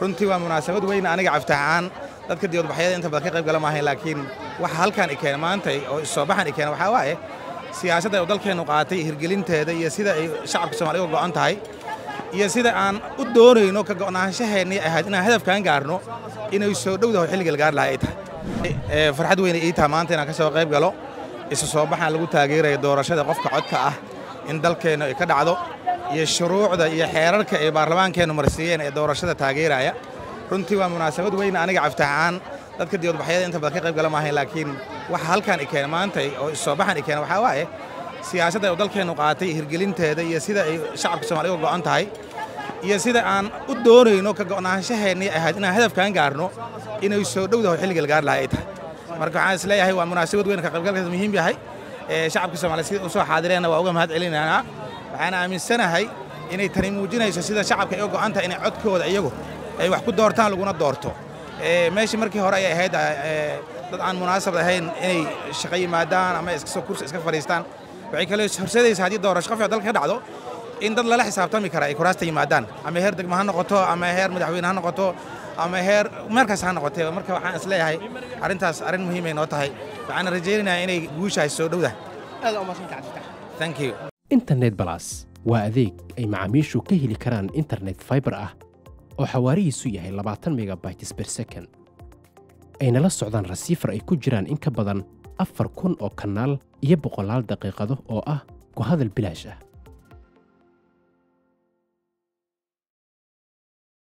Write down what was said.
runtii waa munaasabad weyn aniga caftahaan dadka diyadbaxyada inta badan ka qayb gala maahayn laakiin waxa halkan i keena maantay oo issoo baxan i keena waxaa waaye siyaasadda uu dalkeennu qaatay hirgelinteeda iyo sida ay shacabka soomaliya uga go'an tahay iyo sida aan u doonayno ka go'naanshaheennii ahayd inaan hadafkaan gaarno inay soo dhowdaho xilliga la gaari lahaa ay tahay farxad weyne ii taha maanta inaan ka soo qayb galo isu soo baxaan lagu taageeraya doorashada qofka codka ah in dalkeennu ay ka dhacdo iyo shuruucda iyo xeerarka ay baarlamaankeennu marsiiyeen ee doorashada taageeraya runtii waa munaasabad weyn aniga caftahaan dadka diyadbaxyada inta badan ka qayb gala maahayn laakiin waxa halkan i keena maantay oo issoo baxan i keena waxaa waaye siyaasadda uu dalkeennu qaatay hirgelinteeda iyo sida ay shacabka soomaliya uga go'an tahay iyo sida aan u doonayno ka go'naanshaheennii ahayd inaan hadafkaan gaarno inay soo dhowdaho xilliga la gaari lahaa ay tahay marka waxaan is leeyahay waa munaasabad weyn ka qaybgalkaas muhiim yahay shacabka soomaaliya sida u soo xaadireenna waa uga mahad celinaynaa waxaan aaminsanahay inay tani muujinayso sida shacabka ay u go'an tahay inay codkooda iyagu ay wax ku doortaan laguna doorto meeshii markii hore ayay ahayd dad aan munaasab ahayn inay shaqo yimaadaan ama kursi iska fadhiistaan waxay kale horseedaysaa haddii doorasho qof dalka ka dhacdo in dad lala xisaabtami kara ay kuraasta yimaadaan ama heer degmo ha noqoto ama heer madaxweyne ha noqoto ama heer meelkaas ha noqotee marka waxaan is leeyahay arrintaas arrin muhiimay noo tahay waxaana rajaynayaa inay guushaas soo dhowda thank you internet balas waa adeeg ay macaamiishu ka heli karaan internet fiber ah oo xawaarihiisu yahay labaatan megabytes per second ayna la socdaan rasiifar ay ku jiraan in ka badan afar kun oo kanaal iyo boqolaal daqiiqado oo ah ku hadal bilaash ah